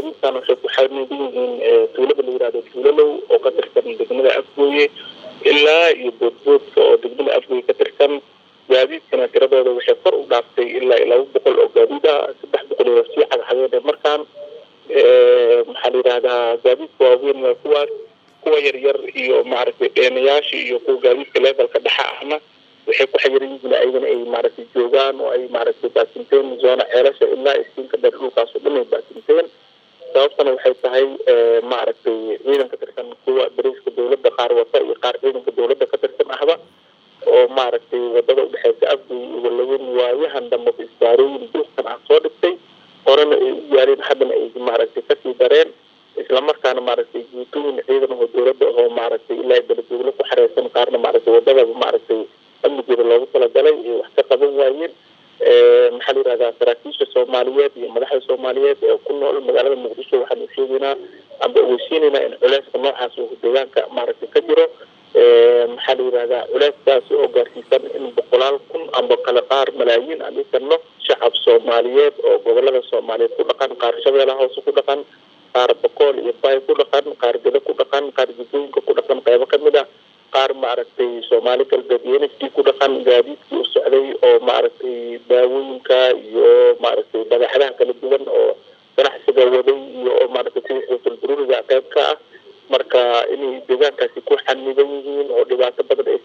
gaadiidkan waxay ku xaniiban yihiin tuulada la yihahdo tuulalow oo ka tirsan degmada afgooye ilaa iyo boodboodka oo degmada afgooye ka tirsan gaadiidkana tiradooda waxay kor u dhaaftay ilaa iyo laba boqol oo gaadiid ah saddex boqol iyo sii cagxageen markaan maxaa la yidhahdaa gaadiidka waaweyn waa kuwaas kuwa yaryar iyo maaragtay dheenayaasha iyo kuwa gaadiidka levelka dhexa ahna waxay ku xayiran yihiin ayagana ay maaragtay joogaan oo ay maaragtay baasinteen zoona ceelasha ilaa iskiinka dheer dhulkaas oo dhan ay baasinteen sababtana waxay tahay maaragtay ciidan ka tirsan kuwa dariiska dowladda qaar wata iyo qaar ciidanka dowladda ka tirsan ahba oo maaragtay wadada udhexeysa afgoy iyo walaweyn waayahan dambaba isbaarooyin duuqkan ah soo dhigtay horena ay u gaareen haddana ay maaragtay kasii dareen islamarkaana maaragtay guutooyin ciidan oo dowladda oo maaragtay ilaa beledweyne ku xareysan qaarna maaragtay wadadaba maaragtay amnigeeda loogu talagalay ay wax ka qaban waayeen maxaa la yihahdaa saraakiisha soomaaliyeed iyo madaxda soomaaliyeed ee ku nool magaalada muqdisho waxaanu sheegaynaa amba ogeysiinaynaa in culeyska noocaas uu deegaanka maaragtay ka jiro maxaa la yihahdaa culeyskaasi oo gaarsiisan in boqolaal kun amba kale qaar malaayiin aan dhisano shacab soomaaliyeed oo gobolada soomaaliyeed ku dhaqan qaar shabeelaha hoose ku dhaqan qaar bokool iyo bay ku dhaqan qaar geda ku dhaqan qaar jidooyinka ku dhaqan qeybo kamid ah qaar maaragtay soomaali galbeed iyo nft ku dhaqan gaadiidkii u socday oo maaragtay daawooyinka iyo maaragtay badeexadaha kala duwan oo ganacsiga waday iyo oo maaragtay kuwa xuutul bururiga qeyb ka ah marka inay deegaankaasi ku xaniban yihiin oo dhibaato badan ay